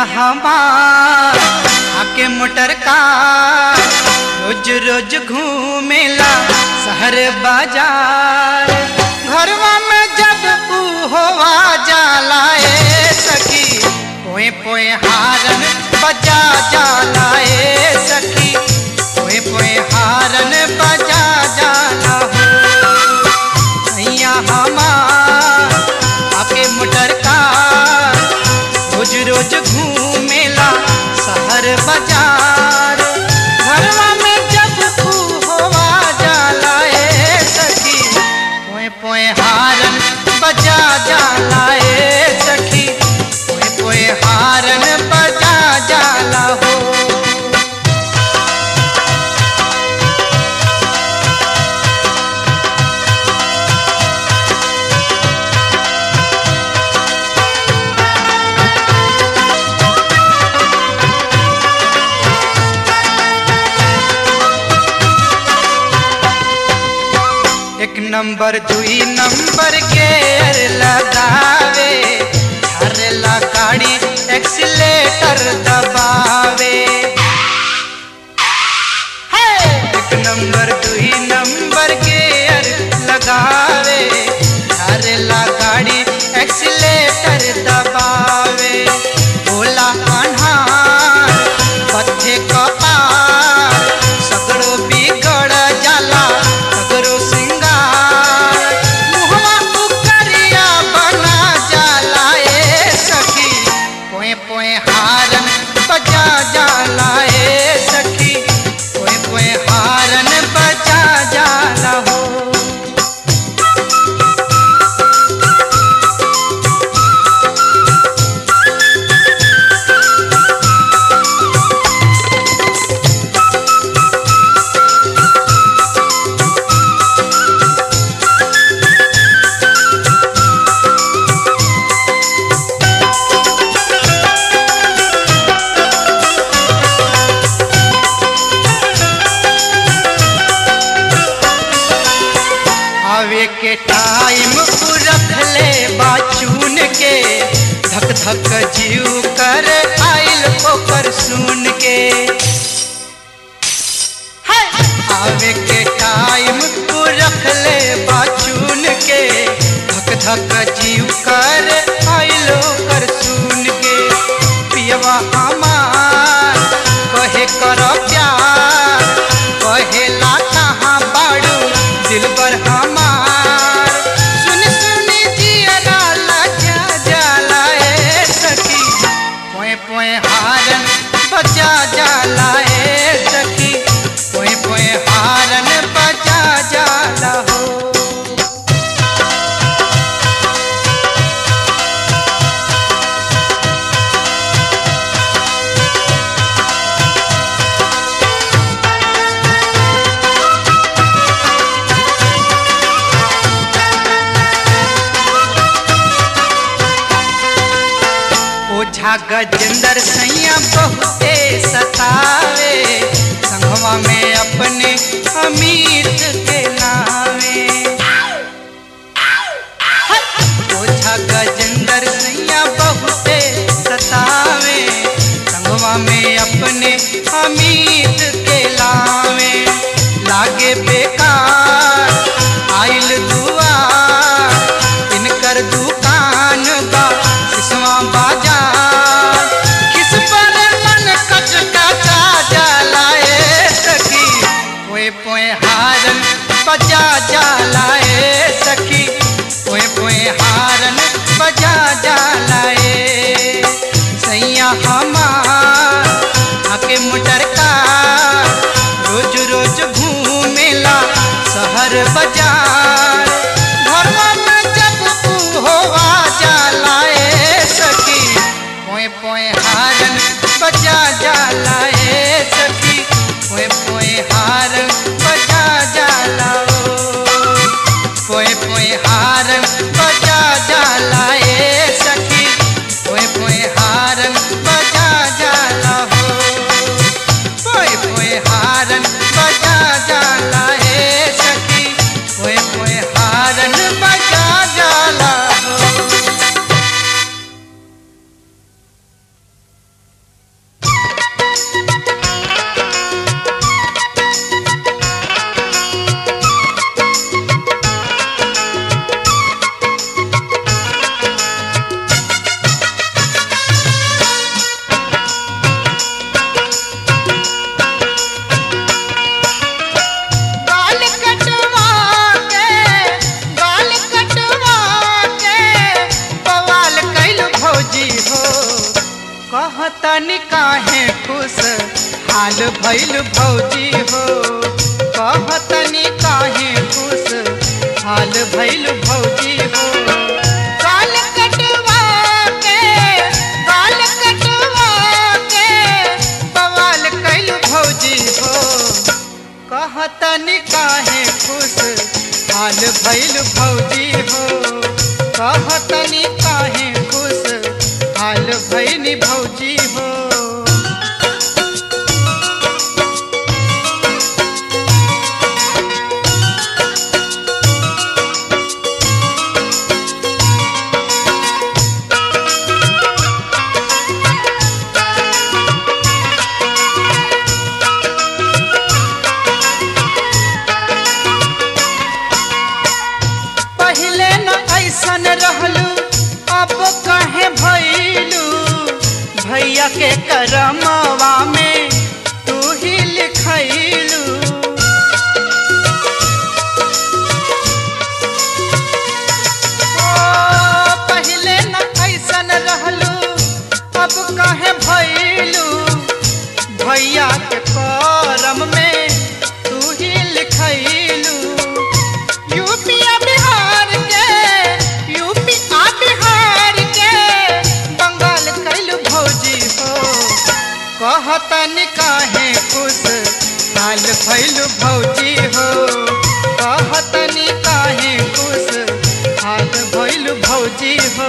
हमार आके मोटर का रोज रोज घूमेला शहर बाजार घरवा में जब ऊ होवा जाला ए सखी पोए पोए हारन बजा जाला ए सखी पोए पोए हारन बजा जाला हो सैया हमार आके मोटर का रोज रोज घूमेला शहर बाजार घरवा में जब तू होवा जाला ए सखी पोए पोए हारन बजा जाला ए सखी पोए पोए हारन बजा जाला हो एक नंबर दुई नंबर के लगावे हरला गाड़ी एक्सीलेटर दबावे हे! एक नंबर दुई नंबर के लगावे हरला गाड़ी एक्सीलेटर दबावे बोला अन्हार पथे कपार सगड़ो बिगड़ जाला सगड़ो सिंगार मुहवा उकरिया बना जाला ए सखी पोए पोए हारन बजा जाला ए सखी पोए पोए हारन बजा जाला हो आवे के टाइम रख ले बाचून के धक धक जीव कर आइल ओकर सुन के हाय! आवे के टाइम रख ले बाचून के धक धक जीव कर आइल ओकर सुन के पियवा हमार कहे कर प्यार कहेला कहाँ बाड़ू दिलबर हमार सुन सुन जियरा लजा जाला ए सखी पोए पोए हारन बजा जाला ए सखी पोए पोए हारन बजा जाला हो ओझा गजेंद्र सैया बहुते सतावे संगवा में अपने अमित के नावे ओझा गजेंद्र सैया बहुते सतावे संगवा में अपने अमित के लावे लागे बेकार आइल दुआर इनकर दुकान बा सिसवा बाजार किस पर मन कचकचा जाला ए सखी पोए पोए हारन बजा जाला ए सखी पोए पोए हारन बजा जाला कहतनी काहे खुश हाल भइल भौजी हो कहतनी काहे खुश हाल भइल भौजी हो गाल कटवा के गाल कटवा के बवाल कैल भौजी हो कहतनी काहे खुश हाल भइल भौजी हो कहतनी काहे खुश हाल भइल भौजी हो पहले न ऐसन रहलू अब कहे भैलू भैया के करमवा में तू ही लिखैलू ओ, पहले न ऐसन रहलू अब कहे भैलू भैया के करम में तू ही लिखैलू यूपी आ बिहार के यूपी आ बिहार के बंगाल कैल भौजी हो कहतन काहे खुश हाल भैल भौजी हो कहतन काहे खुश हाल भैल भौजी हो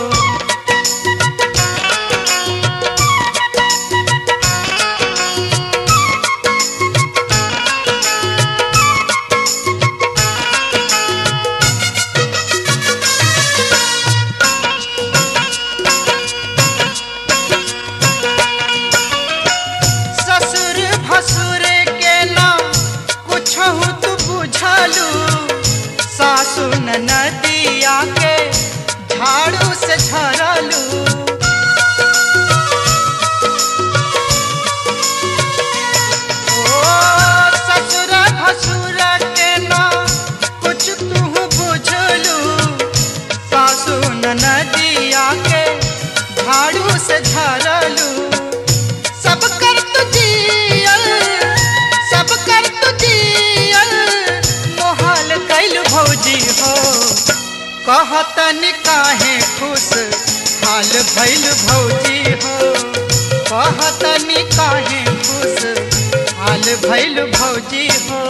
ससुर भसुर के ना कुछ तू बुझलू सासु नदिया के झाड़ू से झरलू ओ ससुर भसुर के ना कुछ तू बुझलू सासु नदिया के झाड़ू से झरलू सब कर तुझियल सब कर तुझियल मोहाल कैल भौजी हो कहतन काहे खुश हाल भैल भौजी हो कहतन काहे खुश हाल भैल भौजी हो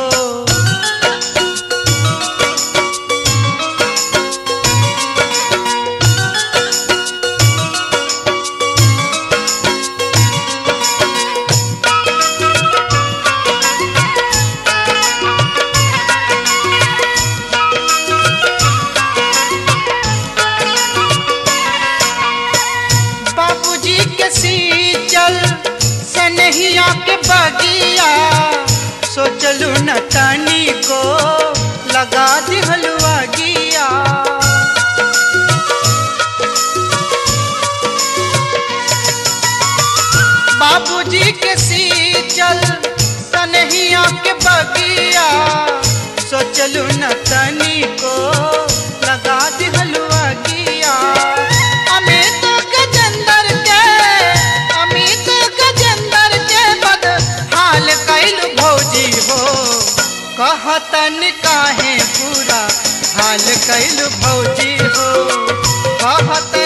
बाबूजी के सीचल सनहिया के बगिया सोचलू न तनी को लगा दिहलुआ गिया बाबूजी के सीचल सनहिया के बगिया सोचलू न तनी को लगा दिहलुआ गिया अमित गजेंद्र के अमित गजेंद्र के बद हाल कैल भौजी हो कहतन काहे पूरा हाल कैल भौजी हो कहत